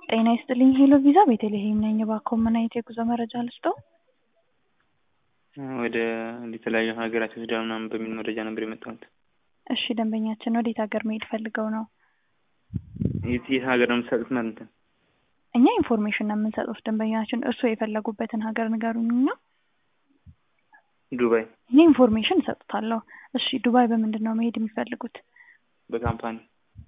ጤና ይስጥልኝ ሄሎ ቪዛ ቤተልሔም ነኝ። እባክዎ ምን አይነት የጉዞ መረጃ ልስጥዎ? ወደ የተለያዩ ሀገራት ይወስዳል ምናምን በሚል መረጃ ነበር የመጣሁት። እሺ ደንበኛችን ወዴት ሀገር መሄድ ፈልገው ነው? የት የት ሀገር ነው የምትሰጡት ማለት ነው? እኛ ኢንፎርሜሽን ነው የምንሰጡት ደንበኛችን። እርስዎ የፈለጉበትን ሀገር ንገሩኝና ዱባይ እኔ ኢንፎርሜሽን እሰጡታለሁ። እሺ ዱባይ በምንድን ነው መሄድ የሚፈልጉት? በካምፓኒ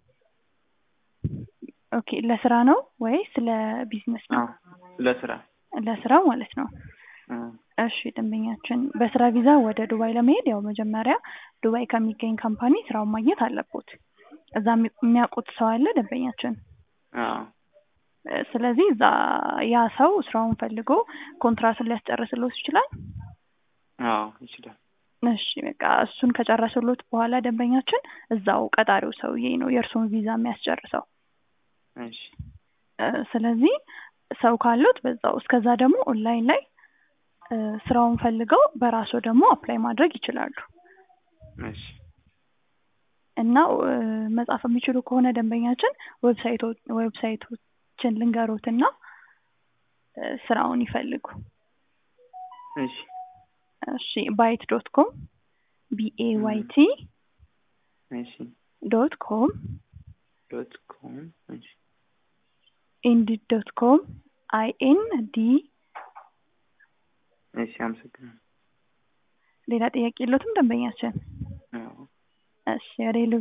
ኦኬ ለስራ ነው ወይስ ለቢዝነስ ነው? ለስራ ለስራ ማለት ነው። አዎ። እሺ ደንበኛችን በስራ ቪዛ ወደ ዱባይ ለመሄድ ያው መጀመሪያ ዱባይ ከሚገኝ ካምፓኒ ስራውን ማግኘት አለቦት። እዛ የሚ- የሚያውቁት ሰው አለ ደንበኛችን። አዎ እ፣ ስለዚህ እዛ ያ ሰው ስራውን ፈልጎ ኮንትራቱን ሊያስጨርስልዎት ይችላል። አዎ ይችላል። እሺ በቃ እሱን ከጨረሱሎት በኋላ ደንበኛችን እዛው ቀጣሪው ሰውዬ ነው የእርስዎን ቪዛ የሚያስጨርሰው። እሺ እ፣ ስለዚህ ሰው ካሉት በዛው እስከዛ ደግሞ ኦንላይን ላይ እ፣ ስራውን ፈልገው በራስዎ ደግሞ አፕላይ ማድረግ ይችላሉ። እሺ እና እ፣ መጻፍ የሚችሉ ከሆነ ደንበኛችን ዌብሳይቶ ዌብሳይቶችን ልንገሮትና እ፣ ስራውን ይፈልጉ። እሺ እሺ ባይት ዶት ኮም ቢኤ ዋይ ቲ እሺ ዶት ኮም ዶት ኮም እሺ ኢንዲድ ዶት ኮም አይ ኤን ዲ እሺ አመሰግናለሁ። ሌላ ጥያቄ የለዎትም ደንበኛችን? አዎ እሺ ወደ ሌሎ